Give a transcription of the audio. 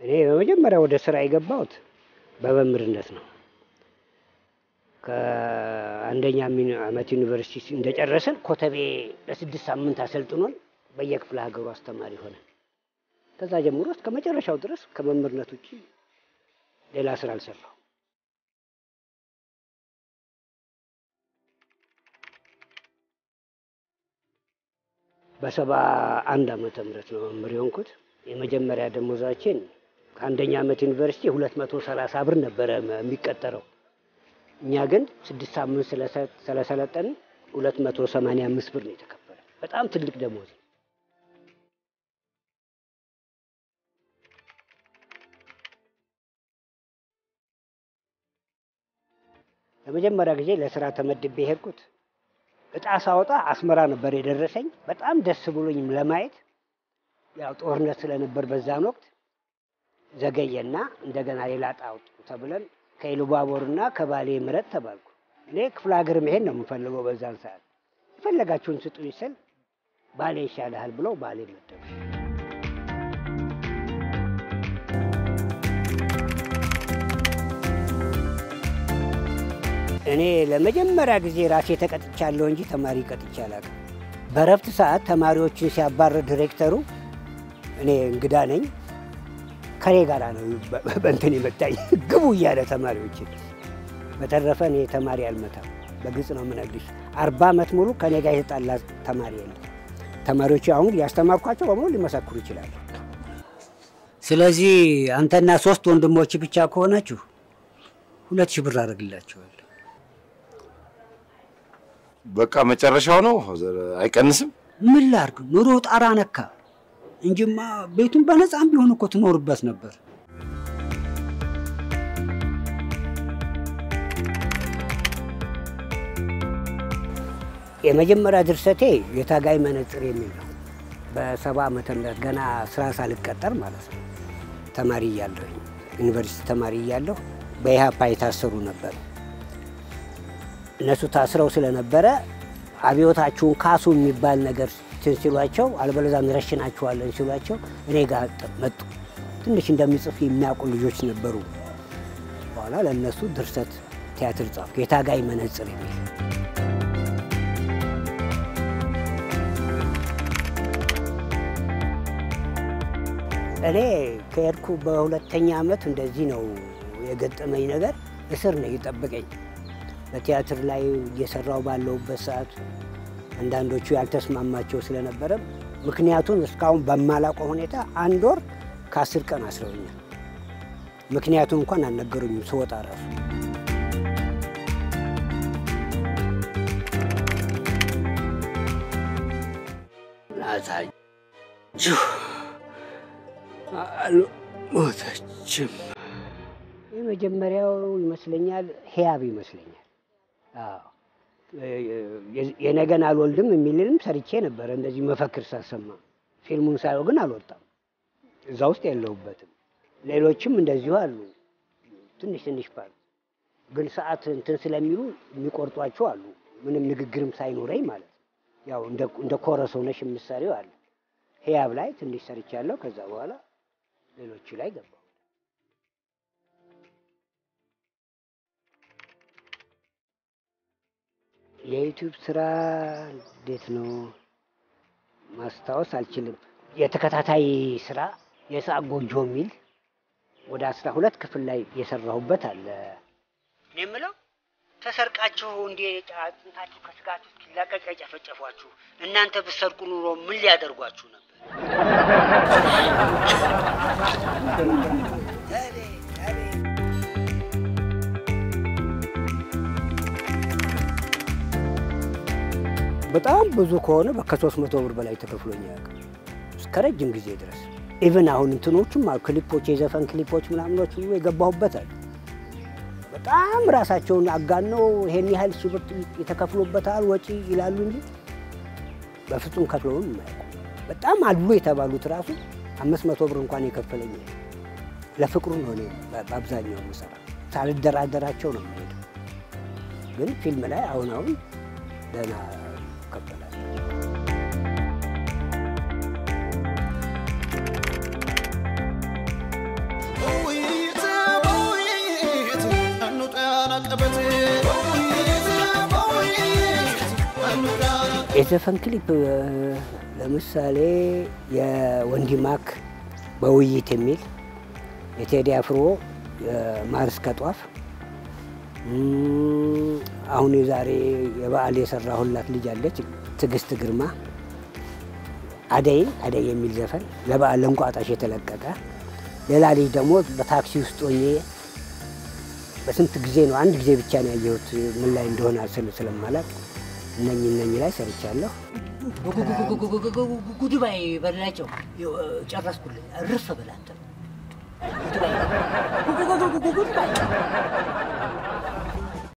እኔ በመጀመሪያ ወደ ስራ የገባሁት በመምህርነት ነው። ከአንደኛ ሚኒ- ዓመት ዩኒቨርሲቲ እንደጨረስን ኮተቤ ለስድስት ሳምንት አሰልጥኖን በየክፍለ ሀገሩ አስተማሪ ሆነ። ከዛ ጀምሮ እስከ መጨረሻው ድረስ ከመምህርነት ውጭ ሌላ ስራ አልሰራሁ። በሰባ አንድ ዓመተ ምህረት ነው መምህር የሆንኩት። የመጀመሪያ ደሞዛችን ከአንደኛ ዓመት ዩኒቨርሲቲ ሁለት መቶ ሰላሳ ብር ነበረ የሚቀጠረው። እኛ ግን ስድስት ሳምንት ስለሰ- ስለሰለጠንን ሁለት መቶ ሰማንያ አምስት ብር ነው የተከፈለ። በጣም ትልቅ ደሞዝ ነው። ለመጀመሪያ ጊዜ ለስራ ተመድቤ የሄድኩት እጣ ሳወጣ አስመራ ነበር የደረሰኝ። በጣም ደስ ብሎኝም ለማየት ያው ጦርነት ስለነበር በዛን ወቅት ዘገየና እንደገና ሌላ እጣ አውጡ ተብለን ከኢሉባቦርና ከባሌ ምረጥ ተባልኩ። እኔ ክፍለ ሀገር መሄድ ነው የምፈልገው በዛን ሰዓት። የፈለጋችሁን ስጡኝ ስል ባሌ ይሻልሃል ብለው ባሌ መደቡ። እኔ ለመጀመሪያ ጊዜ ራሴ ተቀጥቻለሁ እንጂ ተማሪ ቀጥቼ አላውቅም። በረፍት ሰዓት ተማሪዎችን ሲያባረር ዲሬክተሩ እኔ እንግዳ ነኝ ከኔ ጋር ነው በ- በእንትን የመታኝ ግቡ እያለ ተማሪዎችን። በተረፈ እኔ ተማሪ አልመታም፣ በግልጽ ነው የምነግርሽ። አርባ ዓመት ሙሉ ከኔ ጋር የተጣላ ተማሪ የለም። ተማሪዎች አሁን ያስተማርኳቸው በሙሉ ሊመሰክሩ ይችላሉ። ስለዚህ አንተና ሶስት ወንድሞች ብቻ ከሆናችሁ ሁለት ሺህ ብር አደርግላቸዋለሁ። በቃ መጨረሻው ነው፣ አይቀንስም። ምን ላርግ? ኑሮ ጣራ ነካ እንጂማ ቤቱን በነፃም ቢሆን እኮ ትኖርበት ነበር። የመጀመሪያ ድርሰቴ የታጋይ መነጽር የሚል ነው። በሰባ ዓመተ ምህረት ገና ስራ ሳልቀጠር ማለት ነው። ተማሪ እያለሁ ዩኒቨርሲቲ ተማሪ እያለሁ በኢህአፓ የታሰሩ ነበር። እነሱ ታስረው ስለነበረ አብዮታችሁን ካሱ የሚባል ነገር እንትን ሲሏቸው አልበለዚያ እንረሽናችኋለን ሲሏቸው እኔ ጋር ጠ- መጡ። ትንሽ እንደሚጽፍ የሚያውቁ ልጆች ነበሩ። በኋላ ለእነሱ ድርሰት ቲያትር ጻፍኩ፣ የታጋይ መነጽር የሚል እኔ ከሄድኩ በሁለተኛ ዓመት እንደዚህ ነው የገጠመኝ ነገር። እስር ነው የጠበቀኝ። በቲያትር ላይ እየሰራው ባለሁበት ሰዓት አንዳንዶቹ ያልተስማማቸው ስለነበረ ምክንያቱን እስካሁን በማላውቀው ሁኔታ አንድ ወር ከአስር ቀን አስረውኛል። ምክንያቱም እንኳን አልነገሩኝም ስወጣ ራሱ። ናታችሁ አልሞተችም። የመጀመሪያው ይመስለኛል ህያብ ይመስለኛል። አዎ የ- የነገን አልወልድም የሚልንም ሰርቼ ነበረ እንደዚህ መፈክር ሳሰማ። ፊልሙን ሳየው ግን አልወጣም፣ እዛ ውስጥ የለሁበትም። ሌሎችም እንደዚሁ አሉ፣ ትንሽ ትንሽ ፓርት ግን ሰዓት እንትን ስለሚሉ የሚቆርጧቸው አሉ። ምንም ንግግርም ሳይኖረኝ ማለት ነው። ያው እንደ እንደ ኮረስ ሆነሽ የምትሰሪው አለ። ህያብ ላይ ትንሽ ሰርቻለሁ። ከዛ በኋላ ሌሎቹ ላይ ገባሁ። የዩቲዩብ ስራ እንዴት ነው ማስታወስ አልችልም። የተከታታይ ስራ የሰዓት ጎጆ የሚል ወደ አስራ ሁለት ክፍል ላይ የሰራሁበት አለ። እኔ የምለው ተሰርቃችሁ እንዴ አጥንታችሁ ከስጋችሁ እስኪላቀቅ የጨፈጨፏችሁ እናንተ ብትሰርቁ ኑሮ ምን ሊያደርጓችሁ ነበር? በጣም ብዙ ከሆነ ከሶስት መቶ ብር በላይ ተከፍሎኝ አያውቅም እስከ ረጅም ጊዜ ድረስ። ኢቭን አሁን እንትኖቹም አሉ ክሊፖች፣ የዘፈን ክሊፖች ምናምኖች ሁሉ የገባሁበት አለ። በጣም ራሳቸውን አጋነው ይሄን ያህል ሺህ ብር የተከፍሎበታል ወጪ ይላሉ እንጂ በፍጹም ከፍለውም የማያውቁ በጣም አሉ የተባሉት ራሱ አምስት መቶ ብር እንኳን የከፈለኝ የለም። ለፍቅሩ ነው እኔ በአብዛኛው የምሰራ ሳልደራደራቸው ነው የምሄደው። ግን ፊልም ላይ አሁን አሁን ደህና ይከፈላል። የዘፈን ክሊፕ እ፣ ለምሳሌ የወንዲማክ በውይይት የሚል የቴዲ አፍሮ ማር እስከ ጧፍ እም፣ አሁን የዛሬ የበዓል የሰራሁላት ልጅ አለች ትዕግስት ግርማ አደይ አደይ የሚል ዘፈን ለበዓል ለእንቋጣሽ የተለቀቀ ሌላ ልጅ ደግሞ በታክሲ ውስጥ ሆኜ በስንት ጊዜ ነው አንድ ጊዜ ብቻ ነው ያየሁት ምን ላይ እንደሆነ ስል ስለማላቅ እነኝ እነኝ ላይ ሰርቻለሁ። ጉድባይ በላቸው ጨረስኩልኝ። እርፍ ብላ አንተ ጉድባይ ጉድባይ